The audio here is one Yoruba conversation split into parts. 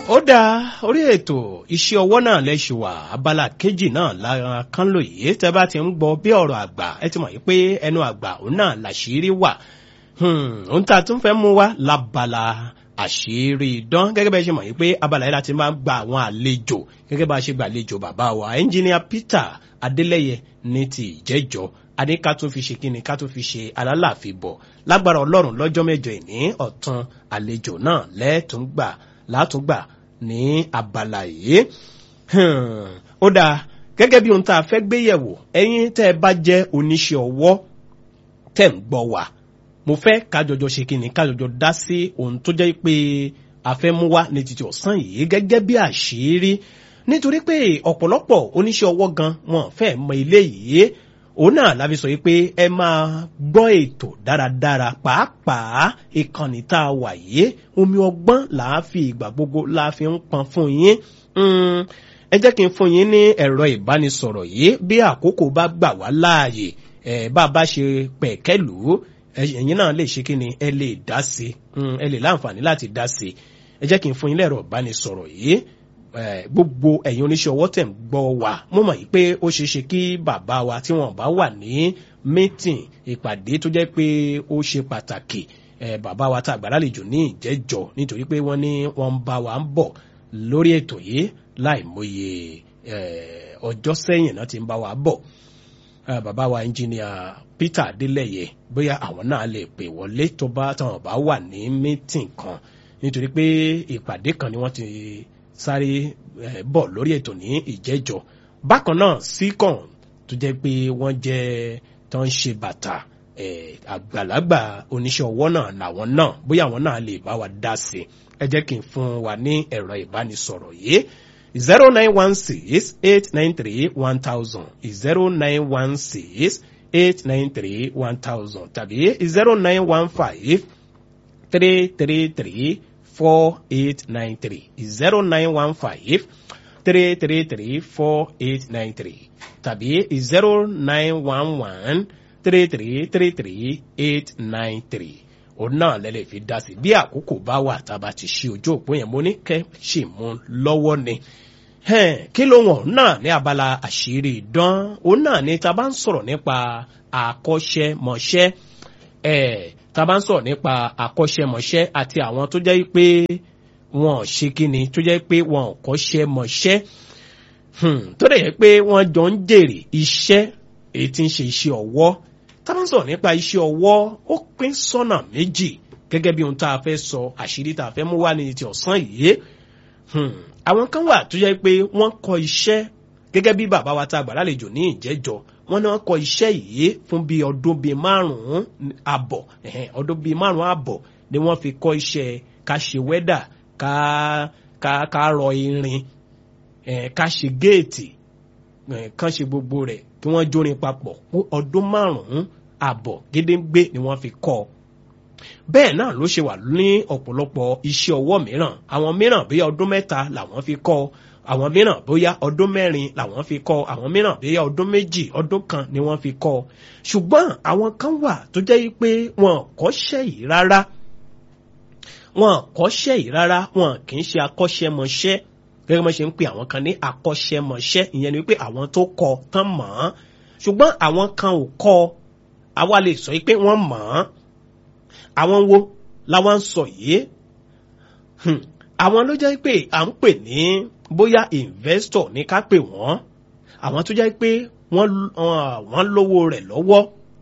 ó dáa orí ètò iṣẹ́ ọwọ́ náà lẹ́ṣù wà abala kejì náà lára kan lò yìí tẹ́ bá ti ń gbọ́ bí ọ̀rọ̀ àgbà ẹ ti mọ̀ yìí pé ẹnu àgbà òun náà làṣírí wà òun tá a tún fẹ́ mú wá lábala àṣírí idán gẹ́gẹ́ bẹ́ẹ̀ ṣe mọ̀ yìí pé abala yìí láti máa ń gba àwọn àlejò gẹ́gẹ́ bá a ṣe gba àlejò bàbá wa ẹnjìníà Peter Adélẹ́yẹ ní ti ìjẹ́jọ́ adé ká tún fi ṣe kíni ká tún fi ṣe alálàáfíì bọ̀ lágbára Ọlọ́run lọ́jọ́ mẹ́jọ ìní ọ̀tún àlejò náà lẹ́ẹ̀túngbà látúngbà ní abala yìí ó dáa gẹ́gẹ́ bí ohun tá a fẹ́ gbé yẹ̀wò ẹ̀yin tẹ́ ẹ bá jẹ́ oníṣẹ́ ọwọ́ tẹ́ ń gbọ́ wà mo fẹ́ kájọjọ ṣe kíni kájọjọ dá sí ohun tó jẹ́ pé a fẹ́ mú wá ní títí ọ̀sán yìí gẹ́gẹ́ bí àṣírí nítorí pé ọ̀pọ̀lọpọ̀ oníṣẹ́ ọwọ́ gan wọn fẹ́ mọ ilé yìí òun náà la fi sọ yìí pé ẹ máa gbọ́ ètò dáradára pàápàá ìkànnì tá a wà yìí omi ọgbọ́n là á fi ìgbà gbogbo la fi ń pọn fún yín ẹ jẹ́ kí n fún yín ní ẹ̀rọ ìbánisọ̀rọ̀ yìí bí àkókò bá gbà wá láàyè ẹ̀ bá a bá ṣe pẹ̀kẹ́lù ẹ̀yin náà lè ṣe kí ni ẹ lè dá sí ẹ lè láǹfààní láti dá sí ẹ jẹ́ kí n fún yín lẹ́rọ ìbánisọ̀rọ̀ yìí gbogbo ẹ̀yin oníṣẹ́ ọwọ́ tẹ̀ ń gbọ́ wa mo mọ̀ yìí pé ó ṣeé ṣe kí bàbá wa tí wọ́n bá wà ní mítìn ìpàdé tó jẹ́ pé ó ṣe pàtàkì bàbá wa tá a gbàlálejò ní ìjẹ́jọ́ nítorí pé wọ́n ní wọ́n ń bá wa ń bọ̀ lórí ètò yìí láìmọye ọjọ́ sẹ́yìn náà ti ń bá wa bọ̀ bàbá wa ẹnjìníà Peter Adélẹ́yẹ bóyá àwọn náà lè pè wọlé tó bá táwọn bá wà ní mítìn kan nítorí pé ìpàdé kan ni wọ́n ti sáré bọ̀ lórí ètò ní ìjẹ́jọ́ bákan náà síkàn tó jẹ́ pé wọ́n jẹ́ tó ń ṣe bàtà àgbàlagbà oníṣẹ́ ọwọ́ náà làwọn náà bóyá àwọn náà lè bá wa dá sí i ẹ jẹ́ kí n fún wa ní ẹ̀rọ ìbánisọ̀rọ̀ yìí zero nine one six eight nine three one thousand zero nine one six eight nine three one thousand tàbí zero nine one five three three three four eight nine three zero nine one five three three three four eight nine three tàbí zero nine one one three three three three eight nine three òun náà lẹ́lẹ̀ fi dá sí bí àkókò bá wà tá a bá ti ṣí ojú òpó yẹn mo ní kẹ́ ṣì mú lọ́wọ́ ni kí ló wọ̀n náà ní abala àṣírí ìdán òun náà ni tá a bá ń sọ̀rọ̀ nípa àkọ́ṣẹ́mọṣẹ́ tá a bá ń sọ̀rọ̀ nípa àkọ́ṣẹ́mọṣẹ́ àti àwọn tó jẹ́ pé wọn ò ṣe kíni tó jẹ́ pé wọn ò kọ́ṣẹ́ mọṣẹ́ tó dẹ̀ yẹ pé wọ́n jọ ń jèrè iṣẹ́ èyí tí ń ṣe iṣẹ́ ọwọ́ tá a bá ń sọ̀rọ̀ nípa iṣẹ́ ọwọ́ ó pín sọ́nà méjì gẹ́gẹ́ bí ohun tá a fẹ́ sọ àṣírí tá a fẹ́ mú wá ní ti ọ̀sán yìí àwọn kan wà tó jẹ́ pé wọ́n kọ́ iṣẹ́ gẹ́gẹ́ bí bàbá wa tá a gbà lálejò ní ìjẹ́jọ́ wọ́n ní wọ́n kọ́ iṣẹ́ yìí fún bí ọdún bíi márùn-ún àbọ̀ ọdún bíi márùn-ún àbọ̀ ni wọ́n fi kọ́ iṣẹ́ ká ṣe wẹ́dà ká ká ká rọ irin ká ṣe géètì kán ṣe gbogbo rẹ̀ kí wọ́n jórin papọ̀ ọdún márùn-ún àbọ̀ gédéǹgbé ni wọ́n fi kọ́ ọ bẹ́ẹ̀ náà ló ṣe wà ní ọ̀pọ̀lọpọ̀ iṣẹ́ ọwọ́ mìíràn àwọn mìíràn bóyá ọdún mẹ́ta làwọn fi kọ́ àwọn mìíràn bóyá ọdún mẹ́rin làwọn fi kọ́ àwọn mìíràn bóyá ọdún méjì ọdún kan ni wọ́n fi kọ́ ṣùgbọ́n àwọn kan wà tó jẹ́ pé wọn kọ́ṣẹ́ yìí rárá wọn kọ́ṣẹ́ yìí rárá wọn kì í ṣe akọ́ṣẹ́mọṣẹ́ gẹ́gẹ́ bí wọ́n ṣe ń pè àwọn kan ní akọ́ṣẹ́mọṣẹ́ ìyẹn ni wípé àwọn tó kọ́ tán mọ̀ ọ́n ṣùgbọ́n àwọn kan ò kọ́ àwa lè sọ pé wọ́n mọ̀ ọ́n àwọn wo làwọn ń sọ yìí àwọn ló jẹ́ pé à ń pè ní bóyá investor ní ká pè wọ́n àwọn tó jẹ́ pé wọ́n lówó rẹ̀ lọ́wọ́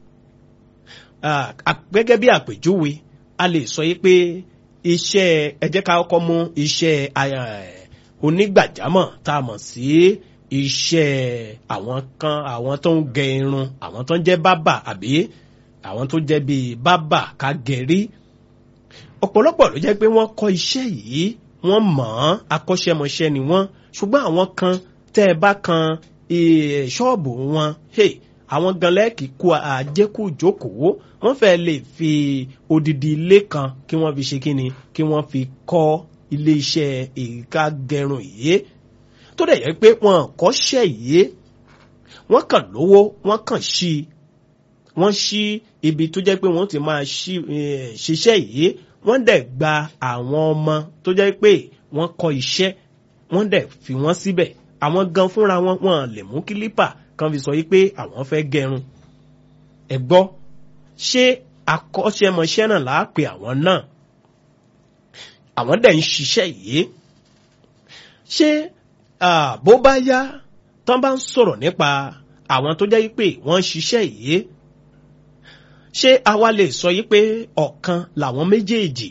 gẹ́gẹ́ bí àpèjúwe a lè sọ yìí pé iṣẹ́ ẹ jẹ́ ká kọ́kọ́ mú iṣẹ́ onígbàjámọ̀ tá a mọ̀ sí iṣẹ́ àwọn kan àwọn tó ń gẹ irun àwọn tó ń jẹ́ bábà àbí àwọn tó jẹ́ bíi bábà ká gẹ̀rí ọ̀pọ̀lọpọ̀ ló jẹ́ pé wọ́n kọ́ iṣẹ́ yìí wọ́n mọ̀ ọ́n akọ́ṣẹ́mọṣẹ́ ni wọ́n ṣùgbọ́n àwọn kan tẹ́ ẹ bá kan ṣọ́ọ̀bù wọn àwọn gan lẹ́ẹ̀kì kú àjẹkù jókòó wọ́n fẹ́ lè fi odidi ilé kan kí wọ́n fi ṣe kíni kí wọ́n fi kọ́ ilé iṣẹ́ ìka gẹrun yìí tó dẹ̀ yẹ pé wọ́n kọ́ṣẹ́ yìí wọ́n kàn lówó wọ́n kàn ṣí wọ́n ṣí ibi tó jẹ́ pé wọ́n ti máa ṣiṣẹ́ yìí wọ́n dẹ̀ gba àwọn ọmọ tó jẹ́ pé wọ́n kọ́ iṣẹ́ wọ́n dẹ̀ fi wọ́n síbẹ̀ àwọn gan fúnra wọn wọn lè mú kílípà kan fi sọ yí pé àwọn fẹ́ gẹrun ẹ gbọ́ ṣé akọ́ṣẹ́mọṣẹ́ náà là á pe àwọn náà àwọn dẹ̀ ń ṣiṣẹ́ yìí ṣé bó bá yá tán bá ń sọ̀rọ̀ nípa àwọn tó jẹ́ pé wọ́n ń ṣiṣẹ́ yìí ṣé àwa lè sọ yí pé ọ̀kan làwọn méjèèjì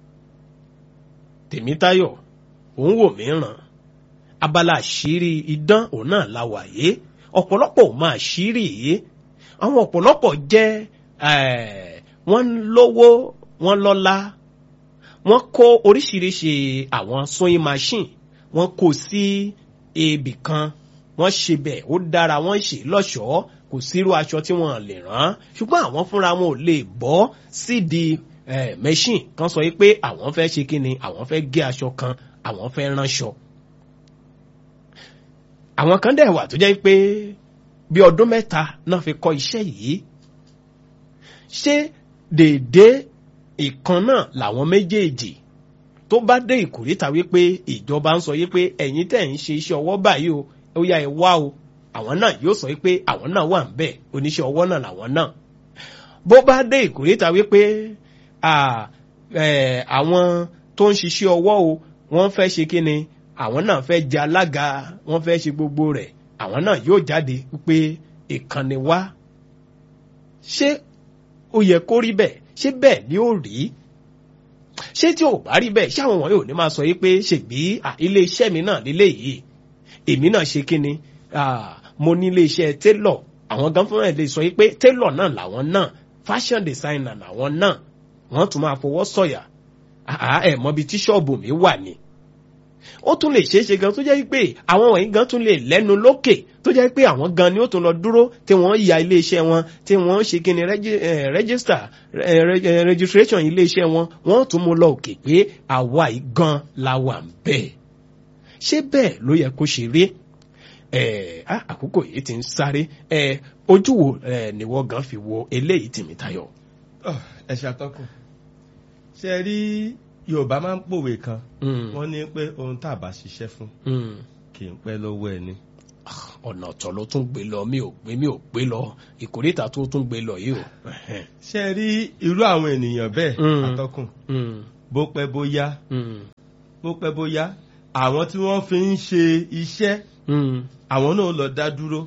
Tèmítáyọ̀ òun wò mí ràn abala àṣírí idán òun náà la wà yìí ọ̀pọ̀lọpọ̀ ò máa ṣírí yìí àwọn ọ̀pọ̀lọpọ̀ jẹ́ wọ́n lówó wọ́n lọ́lá wọ́n kó oríṣiríṣi àwọn sewing machine wọ́n kó sí ibì kan wọ́n ṣe bẹ̀ ó dára wọ́n ṣe lọ́ṣọ̀ọ́ kò sírú aṣọ tí wọ́n lè rán ṣùgbọ́n àwọn fúnra wọn ò lè bọ́ sídìí machine kan sọ pé àwọn fẹ́ ṣe kíni àwọn fẹ́ gé aṣọ kan àwọn fẹ́ ránṣọ. àwọn kan dẹ̀ wà tó jẹ́ pé bí ọdún mẹ́ta náà fi kọ́ iṣẹ́ yìí ṣé déédéé ìkan náà làwọn méjèèjì tó bá dé ìkórìtà wípé ìjọba ń sọ wípé ẹ̀yin tẹ̀ ń ṣe iṣẹ́ ọwọ́ báyìí o ó yá ẹ wá o àwọn náà yóò sọ wípé àwọn náà wà ń bẹ̀ oníṣẹ́ ọwọ́ náà làwọn náà bó bá dé ìkórìtà wípé àwọn tó ń ṣiṣẹ́ ọwọ́ o wọ́n fẹ́ ṣe kí ni àwọn náà fẹ́ jẹ alága wọ́n fẹ́ ṣe gbogbo rẹ̀ àwọn náà yóò jáde wípé ìkànnì wá ṣé ó yẹ kó rí bẹ́ẹ̀ ṣé bẹ́ẹ̀ ni ó rí ṣé tí ò bá rí bẹ́ẹ̀ ṣé àwọn wọ̀nyí ò ní máa sọ yìí pé ṣègbí ilé iṣẹ́ mi náà nílé yìí èmi náà ṣe kíni mo ní ilé iṣẹ́ télọ̀ àwọn gan fúnra ẹ̀ lè sọ yìí pé télọ̀ náà làwọn náà fashion designer làwọn náà wọ́n tún máa fọwọ́ sọ̀yà ẹ̀ mọ́bi tí ṣọ́ọ̀bù mi wà ní ó tún lè ṣeé ṣe gan tó jẹ́ pé àwọn wọ̀nyí gan tún lè lẹ́nu lókè tó jẹ́ pé àwọn gan ni ó tún lọ dúró tí wọ́n ya iléeṣẹ́ wọn tí wọ́n ṣe kí ni register registration iléeṣẹ́ wọn wọ́n tún mú lọ òkè pé àwa yìí gan la wà ń bẹ́ẹ̀ ṣé bẹ́ẹ̀ ló yẹ kó ṣe rí àkókò yìí ti ń sáré ojú wo níwọ gan fi wo eléyìí Tèmítáyọ̀. ẹ ṣàtọkùn ṣe rí yorùbá máa ń pòwe kan wọ́n ní pé ohun tá a bá ṣiṣẹ́ fún kì í pẹ́ lọ́wọ́ ẹni. ọ̀nà ọ̀tọ̀ ló tún gbé lọ mi ò gbé mi ò gbé lọ ìkórìtà tó tún gbé lọ yìí o. ṣe rí irú àwọn ènìyàn bẹ́ẹ̀ àtọkùn bó pẹ́ bó yá bó pẹ́ bó yá àwọn tí wọ́n fi ń ṣe iṣẹ́ àwọn náà lọ dá dúró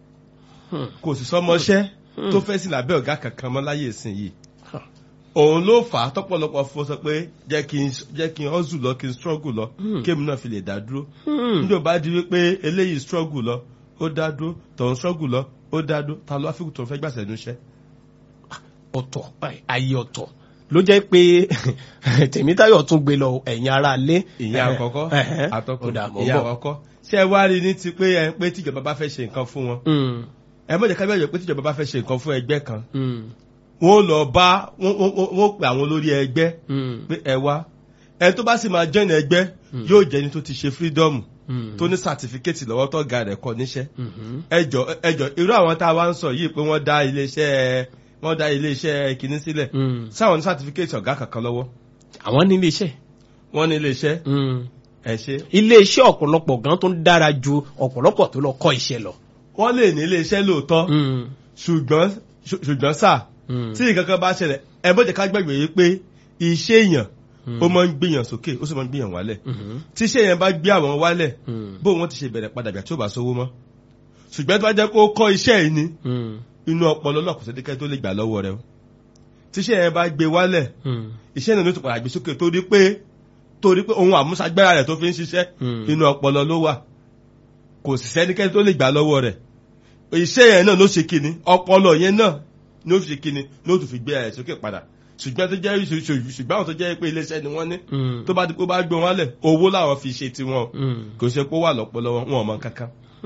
kò sì sọmọṣẹ́ tó fẹ́ sí lábẹ́ ọ̀gá kankan mọ́ láyé ìsìn yìí òun ló fà á tọ́pọ̀lọpọ̀ fún sọ pé jẹ́ kí n jẹ́ kí n hustle lọ kí n struggle lọ kémi náà fi lè dá dúró níjọ́ bá di wípé eléyìí struggle lọ ó dá dúró tọ̀hún struggle lọ ó dá dúró ta ló àfikún tó fẹ́ gbàsẹ̀ níṣẹ́. ọ̀tọ̀ ayé ọ̀tọ̀ ló jẹ́ pé Tèmítáyọ̀ tún gbé lọ ẹ̀yin ará ilé. ìyá àkọ́kọ́ àtọkùn ìyá àkọ́kọ́ ṣé ẹ wá rí ní ti pé ẹ pé tíjọba bá fẹ́ ṣe nǹkan fún wọn ẹ mọ̀ jẹ́ ká bẹ́ẹ̀ pé tíjọba bá fẹ́ ṣe nǹkan fún ẹgbẹ́ kan wọ́n lọ bá wọ́n pè àwọn olórí ẹgbẹ́ pé ẹ wá ẹ tó bá sì máa join ẹgbẹ́ yóò jẹ́ ẹni tó ti ṣe freedom tó ní certificate lọ́wọ́ tó ga rẹ̀ kọ́ níṣẹ́ ẹjọ́ ẹjọ́ irú àwọn tá a wá ń sọ yìí pé wọ́n dá iléeṣẹ́ wọ́n dá iléeṣẹ́ kìíní sílẹ̀ sáwọn ní certificate ọ̀gá kankan lọ́wọ́. àwọn ní iléeṣẹ́. wọ́n ní iléeṣẹ́ ẹ ṣe. iléeṣẹ́ ọ̀pọ̀lọpọ̀ gan tó ń dára ju ọ̀pọ̀lọpọ̀ tó lọ kọ́ iṣẹ́ lọ. wọ́n lè ní iléeṣẹ́ lóòótọ́ ṣùgbọ́n ṣùgbọ́n sáà tí nǹkan kan bá ṣẹlẹ̀ ẹ bó jẹ́ ká gbàgbé yìí pé iṣẹ́ èèyàn ó máa ń gbìyàn sókè ó sì máa ń gbìyàn wálẹ̀ tí iṣẹ́ èèyàn bá gbé àwọn wálẹ̀ bó wọn ti ṣe bẹ̀rẹ̀ padà bí àti ó bá sówó mọ́ ṣùgbọ́n tó bá jẹ́ kó kọ́ iṣẹ́ yìí ni inú ọpọlọ náà kò sẹ́díkẹ́ tó lè gbà lọ́wọ́ rẹ o tí iṣẹ́ èèyàn bá gbé wálẹ̀ iṣẹ́ náà ló ti padà gbé sókè torí pé torí pé ohun àmúṣagbára rẹ̀ tó fi ń ṣiṣẹ́ inú ọpọlọ ló wà kò sì sẹ́díkẹ́ tó lè gbà lọ́wọ́ rẹ̀ iṣẹ́ yẹn náà ló ṣe kíni ọpọlọ yẹn náà ní ó fi kíni ní ó tún fi gbé ẹ̀ sókè padà ṣùgbọ́n tó jẹ́ ṣùgbọ́n àwọn tó jẹ́ pé iléeṣẹ́ ni wọ́n ní tó bá dípò bá gbé wọn lẹ̀ owó làwọn fi ṣe tiwọn kò ṣe pé ó wà lọ́pọlọ wọn ò mọ kankan.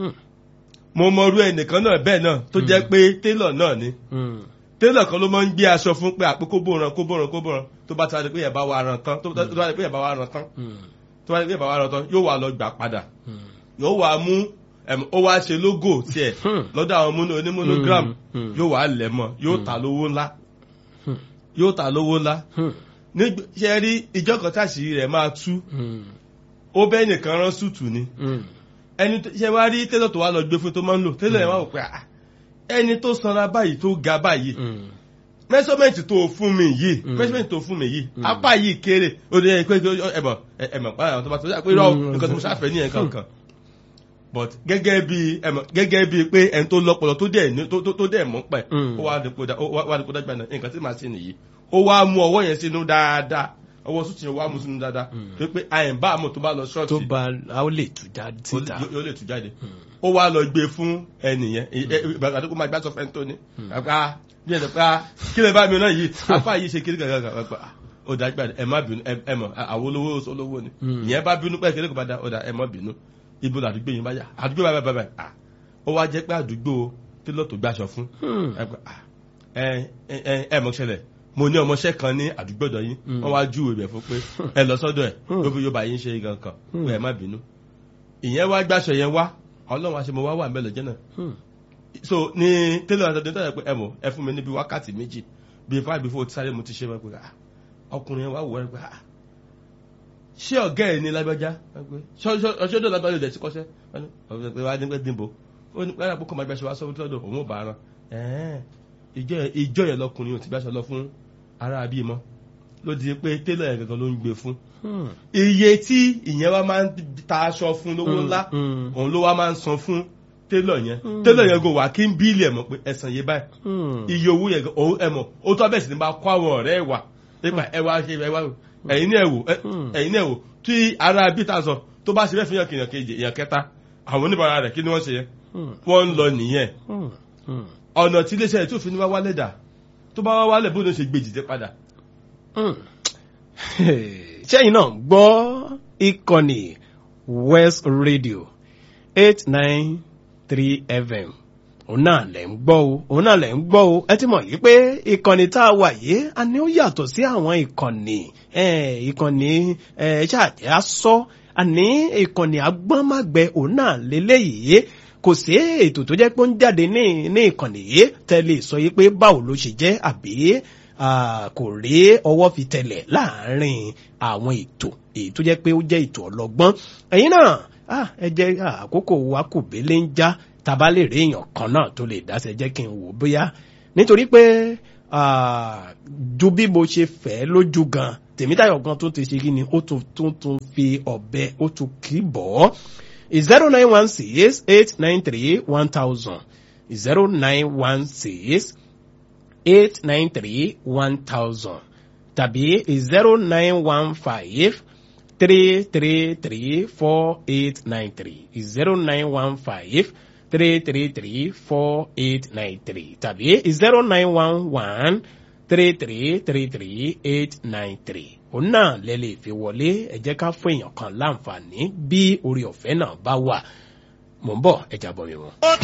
mo mọ irú ẹnìkan náà bẹ́ẹ̀ náà tó jẹ́ pé télọ̀ náà ni télọ̀ kan ló máa ń gbé aṣọ fún pé àpé kó bóran kó bóran kó bóran tó bá ti wá di pé yẹn bá wà ràn tán tó bá di pé yẹn bá wà ràn tán tó bá di pé yẹn bá wà ràn tán yóò wà lọ gbà padà yóò wà mú ó wá ṣe lógò tiẹ̀ lọ́dọ̀ àwọn onímọ̀nógram yóò wá lẹ̀ mọ́ yóò ta lówó ńlá yóò ta lówó ńlá ṣe rí ìjọ kan táṣìírí rẹ̀ máa tú ó bẹ́ẹ̀ nìkan rán sùtù ni ẹni tó ṣe wá rí télọ̀ tó wá lọ gbé fún tó máa ń lò télọ̀ yẹn wá wò pé ah, ẹni tó sanra báyìí tó ga báyìí mẹ́sọ́mẹ́ǹtì tó fún mi yìí Mm. mẹ́sọ́mẹ́ǹtì tó fún mi yìí apá yìí kéré ó dé pé ẹ̀mọ̀ ẹ̀mọ̀ pa àwọn tó bá tó yà pé rọ Mm. nǹkan tó mo ṣàfẹ́ ní ẹ̀kan kan but gẹ́gẹ́ bí ẹ̀mọ̀ gẹ́gẹ́ bí pé ẹni tó lọ́pọlọ tó dẹ̀ ní- tó- tó tó dẹ̀ mọ́ pẹ̀ Mm. ó wá dípò dá- ó wá- wá dípò dágbà náà nǹkan tí màá ṣe nìyí ó wá mú ọwọ́ yẹn sínú dáadáa ọwọ́ sùtì yẹn wá mú sínú dáadáa Mm. tó pé àyẹ̀mbá àmọ́ tó bá lọ tó ṣọ́ọ̀ṣì bá a ó lè tú jáde ó síta. lè- yóò lè tú jáde ó wá lọ gbé fún ẹnìyẹn ìgbàgbà tó kó máa gbá sọ fẹ́ntó ni àpá bí ẹ̀ pé kí lè bá mi náà yìí apá yìí ṣe kiri gàgàgà àpá ó dá gbà ẹ má bínú ẹ mọ̀ àwọn olówó olówó ni Mm. ìyẹn bá bínú pẹ́ kéré kò bá dá ó dá ẹ má bínú ibo làdúgbò yìí bá yà àdúgbò bá bá bá bá ó wá jẹ́ pé àdúgbò tílọ̀ tó gbàṣọ fún Hmm. ẹ pé, ah, ẹ ẹ ẹ mọ̀ ṣẹlẹ̀ mo ní ọmọọṣẹ́ kan ní àdúgbò ọ̀dọ̀ yín Mm. wọ́n wá júwèé bẹ̀ fún pé ẹ lọ sọ́dọ̀ ẹ̀ Mm. ló fi yóò bá yín ṣe gan kan Mm. pé ẹ má bínú ìyẹn wá gbàṣọ yẹn wá ọlọ́run àṣẹ mo wá wà mẹ́lẹ̀ jẹ́ náà Hmm. so ní tẹ́lẹ̀ àtọ́jú tó yẹ pé ẹ mọ̀ ẹ fún mi níbi wákàtí méjì bíi five before sáré mo ti ṣe wá pé ah ọkùnrin yẹn wá wọ̀ ẹ́ pé ah ṣé ọ̀gá ẹ̀ ní lágbájá ọṣọ́dọ̀ lágbájá ìdẹ̀ tí kọ́ṣẹ́ ọ̀gá ẹ̀ wá ní pẹ́ dìbò ó ní pẹ́ àpòkọ́ máa gbàṣẹ wá sọ́wọ́ lọ́dọ̀ òun ò bá ara ẹ̀ẹ́n ìjọ yẹn- ìjọ yẹn lọkùnrin ò ti gbàṣẹ lọ fún ara àbí mọ́ ló di pé tẹ́lẹ̀ yẹn gangan ló ń gbé fún Hmm. iye tí ìyẹn wá máa ń ta aṣọ fún lówó ńlá Hmm. òun ló wá máa ń san fún télọ̀ yẹn Mm. télọ̀ yẹn go wà kí n bíìlì ẹ̀ mọ̀ pé ẹ̀sán yé báyìí Hmm. iye owó yẹn òun ẹ̀ mọ̀ ó tọ́ bẹ́ẹ̀ sì ni bá kó àwọn ọ̀rẹ́ ẹ̀ wà nípa ẹ wá ṣe ẹ wá wò ẹ̀yin náà wò ẹ- Mm. ẹ̀yin náà wò tí ara bí ta sọ tó bá ṣe bẹ́ẹ̀ fi hàn kìyàn kejì èèyàn kẹta àwọn oníbàárà rẹ̀ kí ni wọ́n ṣe yẹn Hmm. wọ́n ń lọ nìyẹn Hmm. Hmm. ọ̀nà tí iléeṣẹ́ rẹ̀ tó fi ní wá wálẹ̀ dà tó bá wá wálẹ̀ bó ló ṣe gbé jìdé padà Hmm. sẹ́yìn náà gbọ́ ìkànnì west radio eight nine three fm òun náà lẹ̀ ń gbọ́ o òun náà lẹ̀ ń gbọ́ o ẹ ti mọ̀ yìí pé ìkànnì tá a wà yìí a ní ó yàtọ̀ sí àwọn ìkànnì eh, ìkànnì eh, ṣáàjẹ́ asọ́ àní ìkànnì agbọ́nmágbẹ òun náà lélẹ́yìí kò sí ètò tó jẹ́ pé ó ń jáde ní ní ìkànnì yìí tẹ́lẹ̀ sọ yìí pé báwo ló ṣe jẹ́ àbí ah, kò rí ọwọ́ fi tẹ̀lẹ̀ láàárín àwọn ètò èyí tó jẹ́ pé ó jẹ́ ètò ọlọ́gbọ́n ẹ̀yin náà ah, ẹ jẹ́ ah, àkókò wa kò bélé ń já tàbá lè rí èèyàn kan náà tó lè dáṣẹ jẹ́ kí n wò bóyá nítorí pé ah, ju bí mo ṣe fẹ́ lójú gan tèmítayọ̀ gan tó ti ṣe kí ni ó tún tún tún fi ọ̀bẹ ó tún kì í bọ̀ ọ́ zero nine one six eight nine three one thousand zero nine one six eight nine three one thousand tàbí zero nine one five three three three four eight nine three zero nine one five three three three four eight nine three tàbí zero nine one one three three three three eight nine three òun náà lè lè fi wọlé ẹ jẹ́ ká fún èèyàn kan láǹfààní bí orí ọ̀fẹ́ náà bá wà mò ń bọ̀ ẹja bọ̀ mi wọn. ó